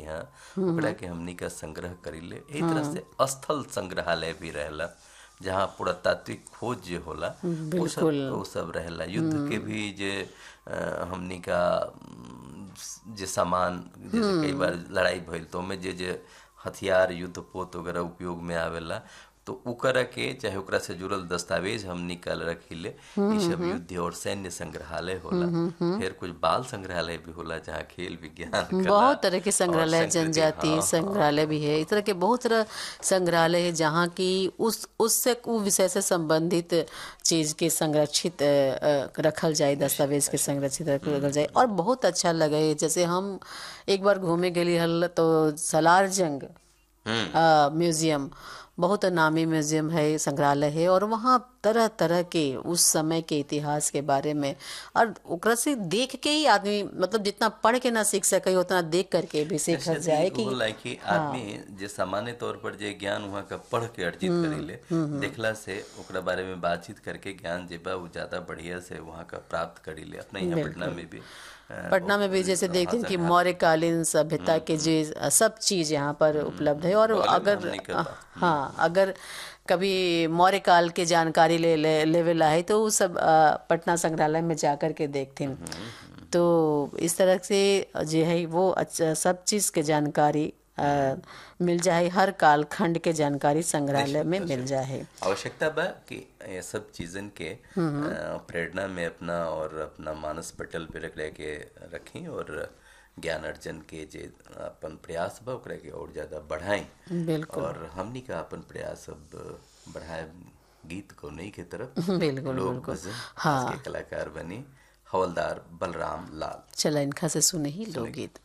यहाँ ओकरा के हमनी का संग्रह करीले एही तरह से स्थल संग्रहालय भी रहेला जहाँ पुरातात्विक खोज जे होला वो सब वो सब रहेला युद्ध के भी जे अ, हमनी का उम, जे सामान जैसे कई बार लड़ाई भइल तो ओमे जे जे हथियार युद्ध पोत वगैरह उपयोग में आवेला तो ओकरा के चाहे ओकरा से जुड़ल दस्तावेज हम निकाल रखिले ई सब युद्ध और सैन्य संग्रहालय होला फिर कुछ बाल संग्रहालय भी होला जहाँ खेल विज्ञान कला बहुत तरह के संग्रहालय और संस्कृति, जनजातीय हाँ, संग्रहालय भी है इस तरह के बहुत तरह संग्रहालय है जहाँ की उस उससे वो विषय से संबंधित चीज के संरक्षित अ, अ, रखल जाए दस्तावेज के संरक्षित रखल जाए और बहुत अच्छा लगे जैसे हम एक बार घूमे गेली हल तो सलार जंग अ, म्यूजियम बहुत नामी म्यूजियम है संग्रहालय है और वहाँ तरह तरह के उस समय के इतिहास के बारे में और ओकरा से देख के ही आदमी मतलब जितना पढ़ के ना सीख सके उतना देख करके भी सीखल जाए कि होला कि आदमी जे सामान्य तौर पर जे ज्ञान वहाँ का पढ़ के अर्जित करेले देखला से ओकरा बारे में बातचीत करके ज्ञान जे बा वो ज्यादा बढ़िया से वहाँ का प्राप्त करीले अपने यहाँ पटना में भी अ, पटना में भी जैसे देखते हैं कि मौर्यकालीन सभ्यता के जो सब चीज यहाँ पर उपलब्ध है और अगर हमने का बा। हाँ अगर कभी मौर्य काल के जानकारी ले ले लेवेला है तो वो सब अ, पटना संग्रहालय में जाकर के देखते हैं तो इस तरह से जो है वो अच्छा सब चीज के जानकारी अ, मिल जाए हर काल खंड के जानकारी संग्रहालय में मिल जाए आवश्यकता बा कि ये सब चीजन के अ, प्रेरणा में अपना और अपना मानस पटल पे रख के रखी और ज्ञान अर्जन के जे अपन प्रयास बा ओकरा के और ज्यादा बढ़ाएं बिल्कुल और हमनी का अपन प्रयास अब बढ़ाए गीत को नहीं के तरफ बिल्कुल लोग बिल्कुल भजन हाँ के कलाकार बनी हवलदार बलराम लाल चला इनका से सुने ही लोकगीत